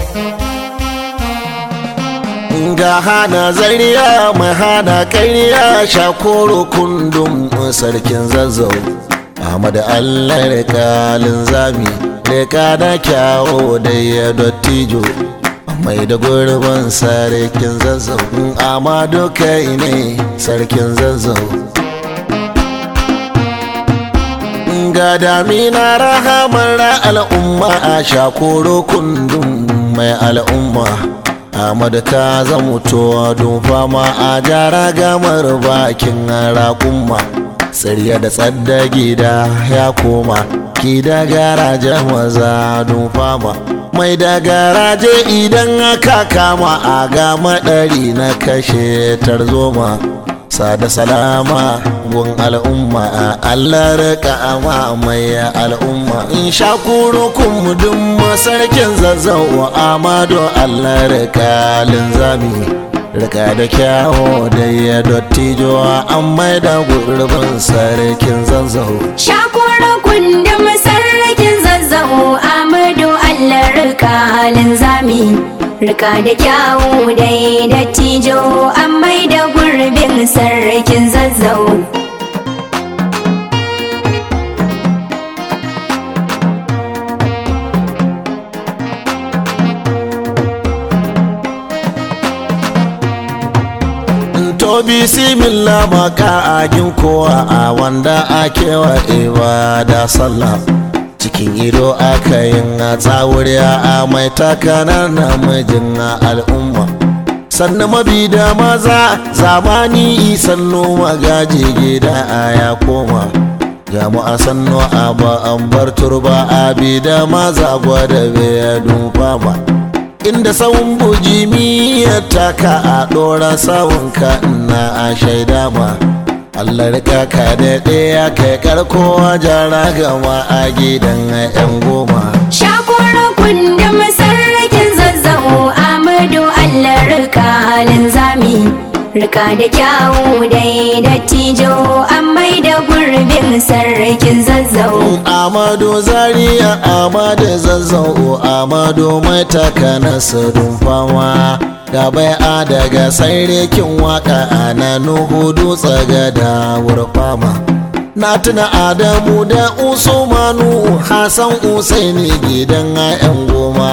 ga hana zariya mai hana ƙarya shakoro kundum sarkin zazzau Ahmad Allah rikalin zami rika da kyawo da ya dottijo mai da gurbin sarkin zazzau Amadu kai ne sarkin zazzau ga damina rahamar al'umma a shakoro kundum mai al'umma Ahmad ka zamuto don fama a jara gamar bakin raƙumma tsirya da tsadda gida ya koma ki da garaje maza don fama mai da garaje idan aka kama a ga maɗari na kashe tarzoma sada salama gun al'umma a Allah rika ama mai al'umma in sha kurukun mudun sarkin zazzau amado Allah rika linzami rika da kyawo da ya dottijo an mai da gurbin sarkin zazzau Shakura kundin sarrakin zazzau Amadu Allah rika linzami Rika da kyawu dai dattijo an mai da gurbin sarrakin zazzau to bisimillah maka agin kowa a wanda ake wa ibada sallah cikin ido aka yin a tsawuriya a mai takanar namijin al'umma sannan mabi da maza zamani sannu magaji gida a ya koma ga mu a sannu a ba an bar turba a bi da maza gwada bai fama inda sawun bujimi ya taka a ɗora sawunka ina a shaida ma Allah rika ka daɗe ya kai karko jara gama a gidan 'yan goma Shakura kundin sarrakin zazzau Amadu Allah rika linzami Rika da kyawu dai dattijo an mai da gurbin sarrakin zazzau Amadu Zaria Amadu Zazzau Amadu mai taka nasarin fama ga bai'a daga sarrakin waka ana nuhu dutse ga dawar fama na tuna Adamu da Usmanu Hassan Usaini gidan 'yan goma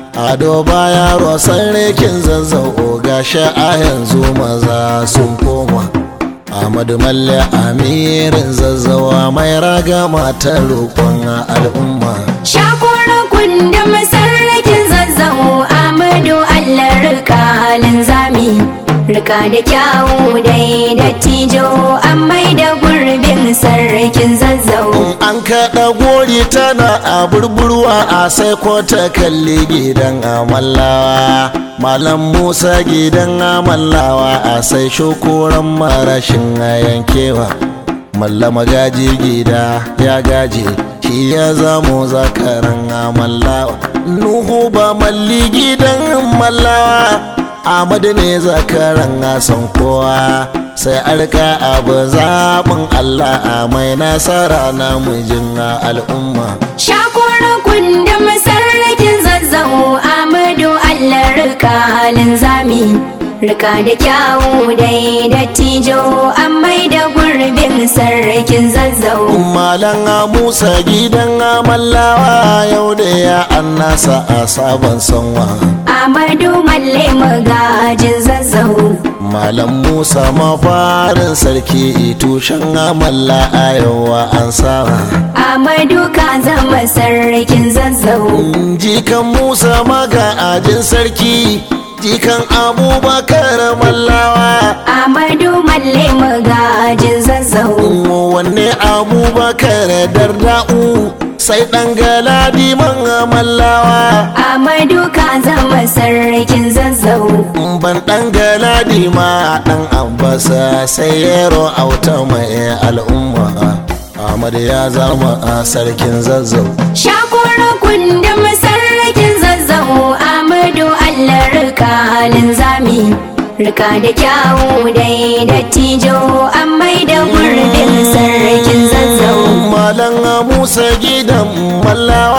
Ado baya sarrakin zazzau gashi a yanzu maza sun koma Ahmadu Malle amirin zazzawa mai raga mata roƙon al'umma. Shakura kundin sarrakin zazzau Amadu Allah rika linzami Rika da kyawu dai dattijo an mai da gurbin sarrakin zazzau An kaɗa gori tana a burburwa a sai ko ta kalli gidan amallawa. Malam Musa gidan amallawa a sai shokoran marashin yankewa. Mallama gaji gida ya gaje shi ya zamo zakaran amallawa. Nuhu ba malli gidan mallawa. Ahmadu ne zakaran asan kowa sai arka abu zaɓin Allah a mai nasara na mijin al'umma. Shakura kundin sarrakin zazzau Amadu Allah rika linzami Rika da kyawu dai dattijo an mai da gurbin sarrakin zazzau Malam Musa gidan amallawa yau da ya annasa a sabon sanwa. Amadu Malle magajin zazzau Malam Musa mafarin sarki tushen amalla a yawa an sama. Amadu ka zama sarrakin zazzau Jikan Musa maga ajin sarki, jikan Abubakar mallawa. Amadu Malle magajin zazzau Wanne Abubakar darda'u sai ɗan galadi man mallawa. Amadu ka zama sarrakin zazzau ban dan galadi ma dan abbasa sai yaro auta mai al'umma Ahmad ya zama a sarkin zazzau Shakura kundin sarrakin zazzau Amadu Allah rika linzami Rika da kyawu dai dattijo an mai da gurbin sarrakin zazzau Malam Musa gidan mallawa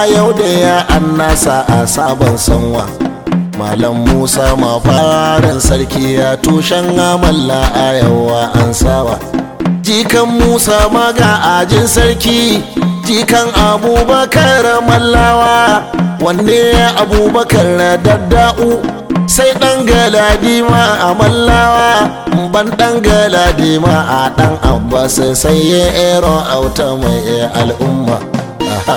yau da ya an nasa a sabon sanwa malam musa ma farin sarki ya tushen amalla a yawa an sawa jikan musa maga ajin sarki jikan abubakar mallawa wanne abubakar dadda'u sai dan galadima a mallawa ban dan galadima a dan abbas sai ya ero auta mai al'umma Aha.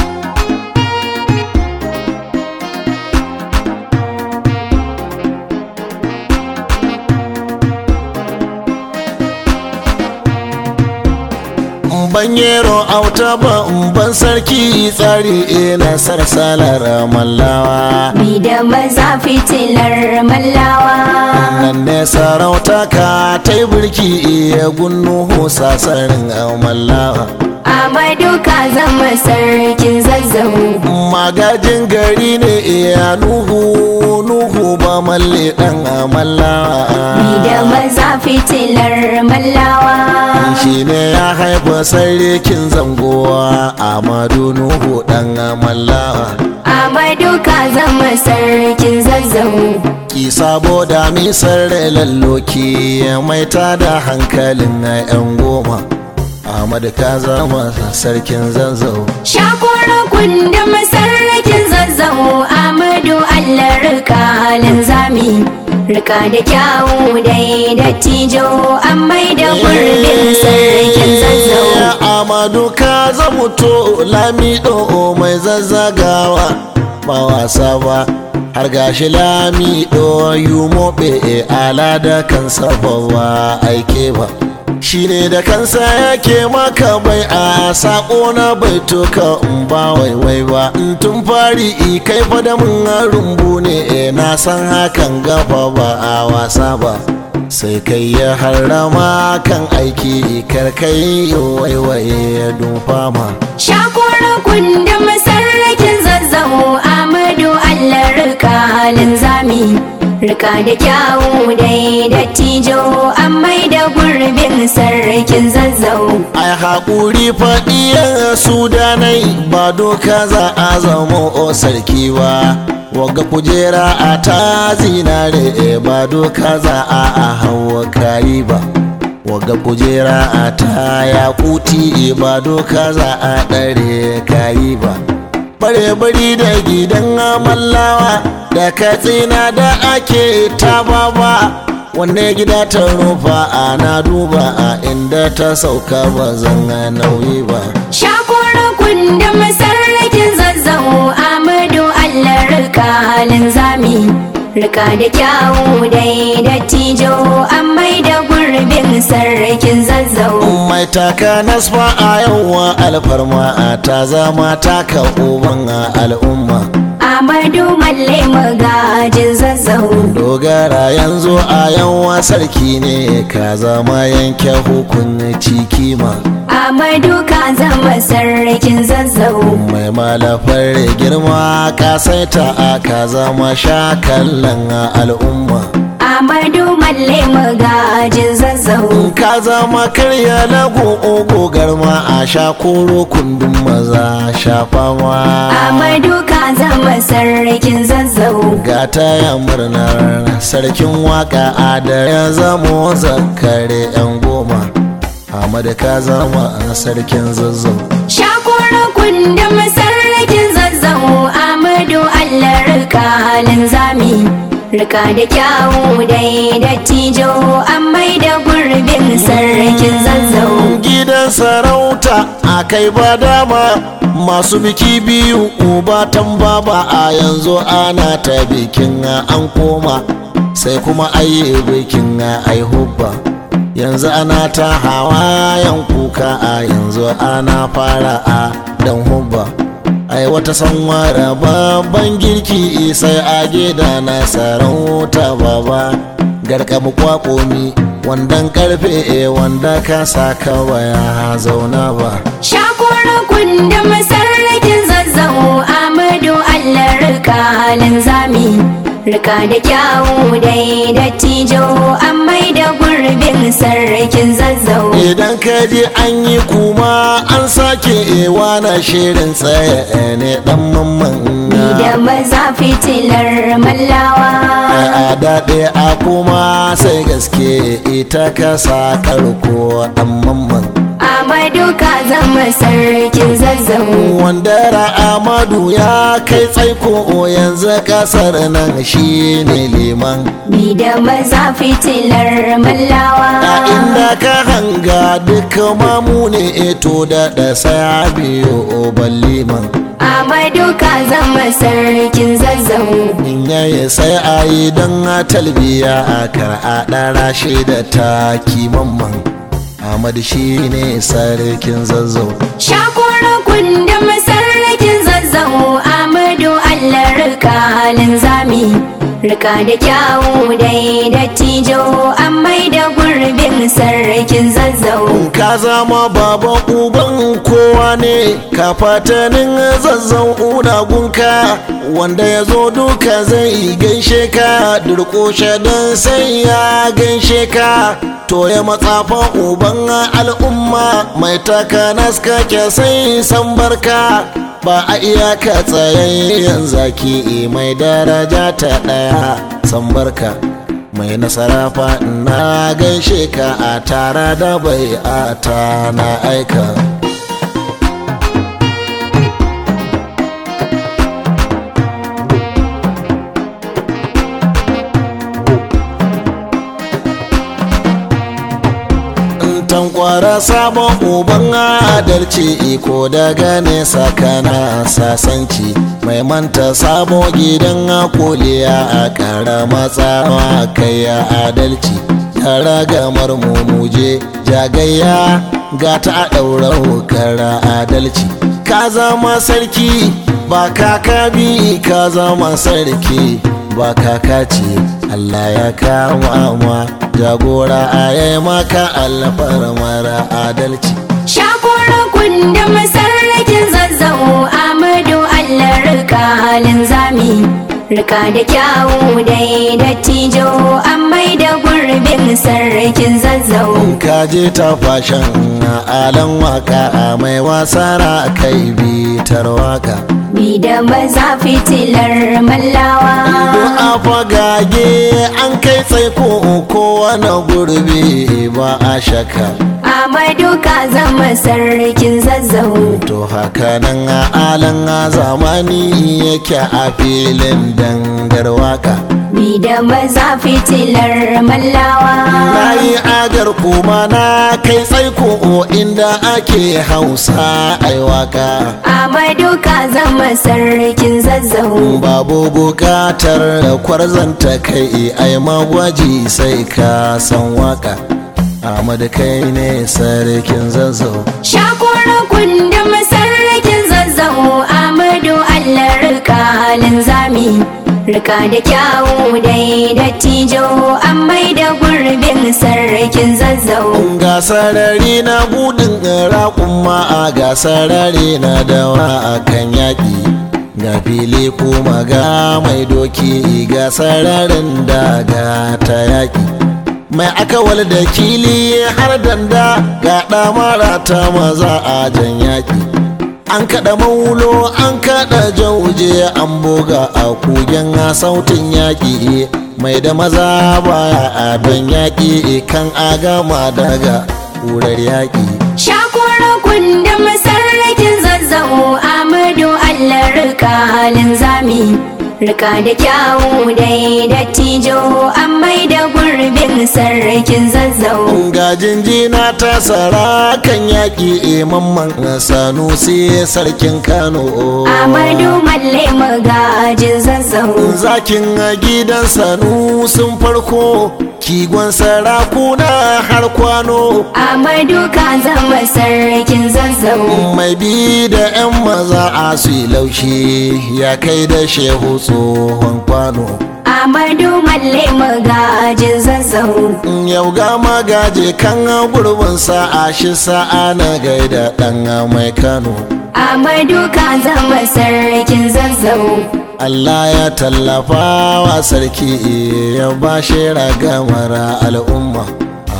ban yero auta ba ban sarki tsari ina sarsalar mallawa Bi da maza fitilar mallawa nan ne sarauta ka ta yi birki iya gunnu sasarin mallawa Amadu ka zama sarkin zazzau magajin gari ne iya nuhu nuhu ba malle dan mallawa Bi da maza fitilar mallawa shi ne ya haifa sarkin zangowa amadu nuhu dan mallawa Amadu ka zama sarkin zazzau ki saboda misar lalloki mai tada hankalin yan goma Ahmad ka zama sarkin zazzau Shakura kundin sarkin zazzau Amadu Allah rika linzami Rika da kyawu dai da tijo an mai da gurbin sarkin zazzau Amadu ka zamuto lamido mai zazzagawa ba wasa ba har gashi lamido yumobe ala da kansa ba ba aike ba shi ne da kansa yake maka bai a sako na bai toka in ba waiwai ba in tun fari i kai fada mun rumbu ne e na san hakan gafa ba a wasa ba sai kai ya harrama kan aiki karkai waiwaye ya dufa ma Shakura kundin sarkin zazzau Amadu Allah rika linzami Rika da kyawu dai da tijo an mai da gurbin sarkin zazzau ai haƙuri faɗiyan sudanai ba doka za a zama o sarki ba waga kujera a ta zinare e ba doka za a a hawa kayi ba waga kujera a ta yakuti e ba doka za a ɗare kayi ba bare bari da gidan amallawa da katsina da ake ta baba wanne gida ta rufa ana duba a inda ta sauka ba zan nauyi ba Shakura kundin sarkin zazzau Amadu Allah rika linzami Rika da kyawu dai da tijo an mai da gurbin sarkin zazzau mai taka nasfa a yawa alfarma a ta zama taka uban a al'umma Amadu Malle magajin zazzau dogara yanzu a yawa sarki ne ka zama yanke hukunci kima Amadu ka zama sarkin zazzau mai malafar girma kasaita a ka zama shakallan al'umma Amadu Malle magajin zazzau ka zama karya lagu ogo garma a sha koro kundin maza shafama Amadu ka zama sarkin zazzau gata ya murnar sarkin waka a da ya zamo zakare yan goma Ahmad ka zama sarkin zazzau Shakura kundin sarkin zazzau Amadu Allah rika linzami Rika da kyawu dai da tijo an mai da gurbin sarkin zazzau gidan sarauta a kai ba dama masu biki biyu uba baba a yanzu ana ta bikin an koma sai kuma ayi bikin ai hubba yanzu ana ta hawayen kuka a yanzu ana fara a dan hubba ai wata sanwara babban girki sai a gida na sarauta baba garkamu kwakomi wandan karfe e wanda ka sa kawai ya zauna ba Shakura kundin sarkin zazzau Amadu Allah rika linzami Rika da kyawu dai da tijo an mai da gurbin gurbin sarkin zazzau idan ka ji an yi kuma an sake ewa na shirin tsaye ne dan mamman ni da maza fitilar mallawa a daɗe a kuma sai gaske ita kasa karko dan mamman Amadu ka zama sarkin zazzau wanda Amadu ya kai tsaiko yanzu kasar nan shi ne liman ni da maza fitilar mallawa a inda ka hanga duka mamu ne eto da da saya biyu ban liman Amadu ka zama sarkin zazzau in yayi sai a yi don talbiya a kar a ɗara shi da taki mamman Ahmad shi ne sarkin zazzau Shakura kundin sarkin zazzau Amadu Allah rika halin zami Rika da kyawu dai da tijo an mai da gurbin sarkin zazzau ka zama baban uban kowa ne ka fatanin zazzau unagunka wanda ya zo duka zai gaishe ka durƙushe don sai ya gaishe ka to ya matsafa uban al'umma mai takanas kake sai san barka ba a iyaka tsayayyen zaki mai daraja ta ɗaya san barka mai nasara fa na gaishe ka a tara da bai a ta na aika tankwara sabon uban adalci iko daga nesa kana sasanci mai manta sabo gidan koliya a kara matsawa kai ya adalci yara gamar mumuje jagayya ga ta ɗaura kara adalci ka zama sarki ba kaka bi ka zama sarki ba kaka ce Allah ya kama ma jagora a yi maka alfar mara adalci Shakura kundin sarkin zazzau Amadu Allah rika halin zami Rika da kyawu dai da tijo an mai da gurbin sarkin zazzau ka je ta fashin alan waka a mai wasara kai bitar waka Ni da maza fitilar mallawa a fagage an kai tsaiko kowane gurbi ba a shaka Amadu ka zama sarkin zazzau to haka nan a alan zamani yake a filin dangar waka Ni da maza fitilar mallawa na yi agar kuma na kai tsaiko inda ake hausa ai waka Amadu ka zama sarkin zazzau babu bukatar kwarzanta kai ai magwaji sai ka san waka Ahmad kai ne sarkin zazzau Shakura kundin sarkin zazzau Amadu Allah rika halin zami Rika da kyawu dai da tijo an mai da gurbin sarkin zazzau ga sarari na budin raƙumma a ga sarari na dawa a kan yaƙi ga fili kuma ga mai doki ga sararin daga ta yaƙi mai akawal da kili har danda ga ɗamara ta maza a jan yaƙi an kaɗa maulo an kaɗa jauje an buga a kugen sautin yaƙi mai da maza baya a don yaƙi kan agama daga ƙurar yaƙi Shakura kundin sarkin zazzau Amadu Allah rika halin zami Rika da kyawu dai da tijo an mai da gurbin sarkin zazzau ga jinjina ta sara kan yaƙi mamman sanusi sarkin kano Amadu Malle magajin zazzau zakin gidan sanusin farko kigon sarakuna har kwano Amadu ka zama sarkin zazzau mai bi da 'yan maza a su laushi ya kai da shehu tsohon kwano Amadu Malle magajin zazzau yau ga magaje kan gurbin sa'a shi sa'a na gaida dan mai kano Amadu ka zama sarkin zazzau Allah ya tallafa wa sarki ya ba shi ragamar al'umma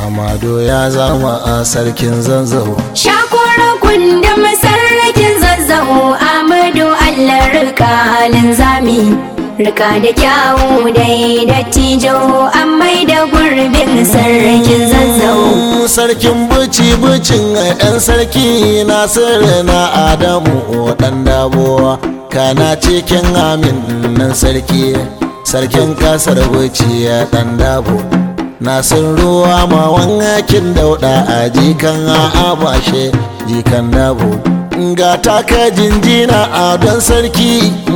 amado ya zama a sarkin zanzau Shakura kundin sarrakin zazzau Amadu Allah rika halin zami Rika da kyawu dai dattijo an mai da gurbin sarrakin zazzau sarkin buci bucin yan sarki nasiru na adamu dan dabowa kana cikin amin nan sarki sarkin kasar buci ya dan dabo nasir ruwa ma wangakin dauda a jikan a bashe jikan dabo ga taka jinjina a don sarki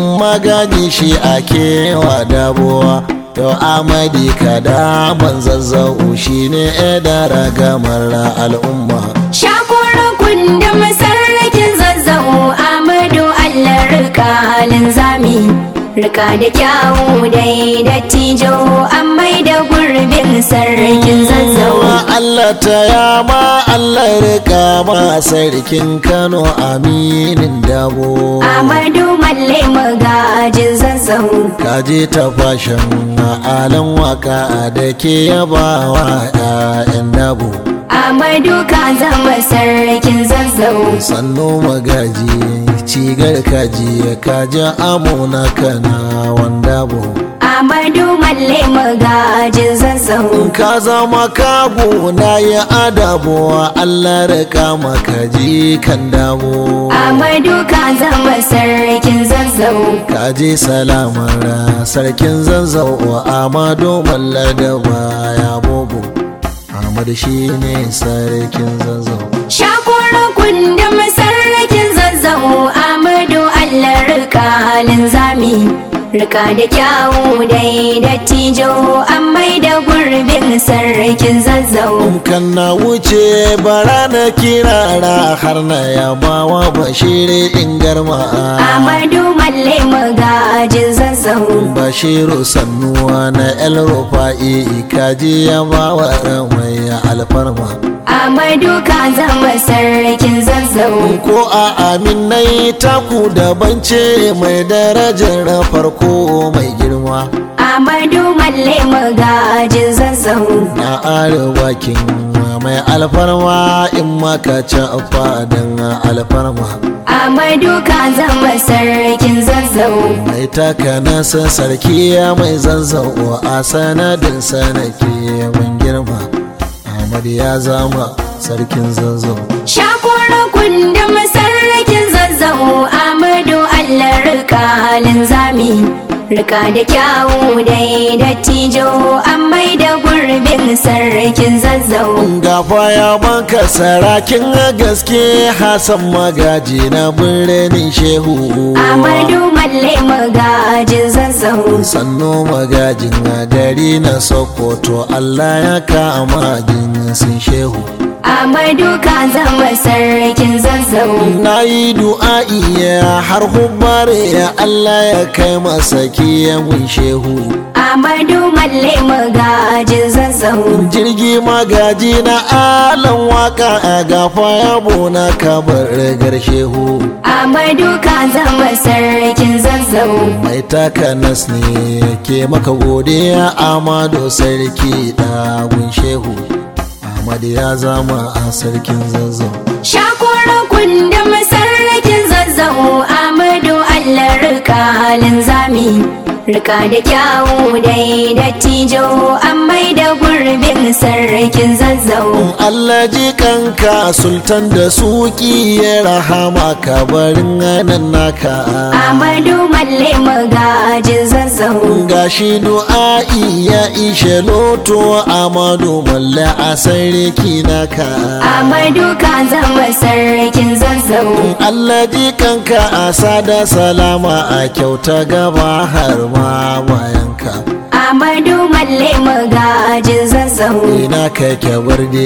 magani shi a kewa dabowa to amadi kada ban zazzau shi ne da ragamar al'umma Shakura kundin sarrakin zazzau Amadu Allah rika halin zami Rika da kyawu dai dattijo an mai da gurbin sarrakin zazzau Allah ta yama Allah rika ma sarkin Kano aminin dabo Amadu Malle magajin zazzau kaje ta fashin alan waka da ke yabawa 'ya'yan dabo Amadu ka zama sarkin zazzau sannu magaji cigar kaji kaji amuna kana wanda bu Amadu Malle magajin zazzau ka zama kago na yi adabo Allah rika maka ji kan dabo Amadu ka zama sarkin zazzau kaji salamar sarkin zanzau amado malla da baya bobo Ahmad shi ne sarkin zanzau Shakura kundin sarrakin zazzau Amadu Allah rika halin zami Rika da kyawu dai dattijo an mai da gurbin sarrakin zazzau kan na wuce bara na kirara har na yabawa bashiri in garma Amadu Malle magajin zazzau bashiru sannuwa na el rufa'i kaji yabawa mai alfarma Amadu ka zama sarkin zazzau ko a aminai taku daban ce mai darajar farko mai girma Amadu Malle magajin zazzau na arewakin mai alfarma in maka ci fadin alfarma Amadu ka zama sarkin zazzau mai taka nasa sarki mai zanzau a sanadin sanake mun girma Ahmad ya zama sarkin zanzau Shakura kundin sarrakin zazzau Amadu Allah rika halin zami Rika da kyawu dai dattijo an mai da gurbin sarrakin zazzau gafa ya banka sarakin gaske Hassan magaji na birnin shehu Amadu Malle magajin zazzau sannu magajin gari na sokoto Allah ya kama jinsin shehu Amadu ka zama sarkin zazzau na yi du'a'i ya har hubbare ya Allah ya kai masa kiyan shehu Amadu Malle magajin zazzau jirgi magaji na alan waka a gafa yabo na kabar rigar shehu Amadu ka zama sarkin zazzau mai taka nas ne ke maka godiya amado sarki ɗagun shehu ahmad ya zama a sarkin zazzau Shakura kundin sarrakin zazzau Amadu Allah rika halin zami Rika da kyawu dai dattijo an mai da gurbin sarrakin zazzau Allah ji kanka sultan da suki ya rahama kabarin nan naka Amadu Malle magajin zazzau gashi du'a'i ya ishe loto amadu malla a sarki naka Amadu ka zama sarkin zazzau Allah ji kanka a sada salama a kyauta gaba har ma bayanka Amadu Malle magajin zazzau ina kake barde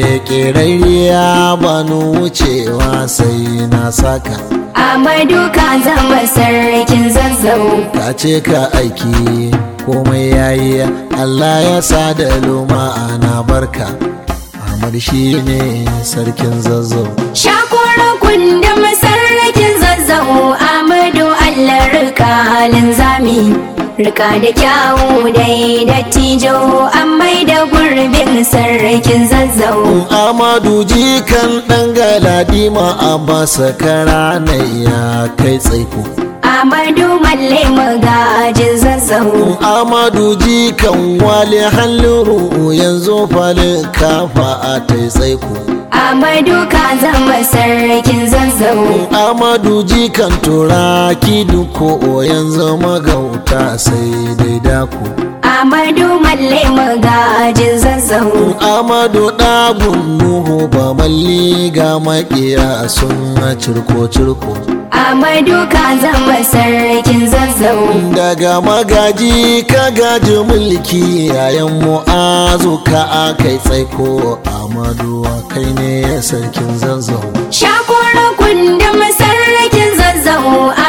kerariya banu wucewa sai na saka Amadu ka zama sarkin zazzau ka ce ka aiki komai yayi Allah ya sa da luma ana barka Ahmad shi ne sarkin zazzau Shakura kundin sarrakin zazzau Amadu Allah rika halin zami rika da kyawu dai dattijo an mai da gurbin sarkin zazzau amadu jikan ɗan galadima a basa kara ya kai tsaiko amadu malle magajin zazzau amadu jikan wale halliru yanzu falin kafa a ta tsaiko amadu ka zama sarkin zazzau amadu jikan turaki duko yanzu magauta sai dai dako amadu malle magajin zazzau amadu ɗagun nuhu ba malli ga makiya sun cirko-cirko amadu ka zama sarkin zazzau daga magaji ka gaji mulki yayan mu'azu ka akai tsaiko amadu kai ne sarkin zazzau shakura kundin sarkin zazzau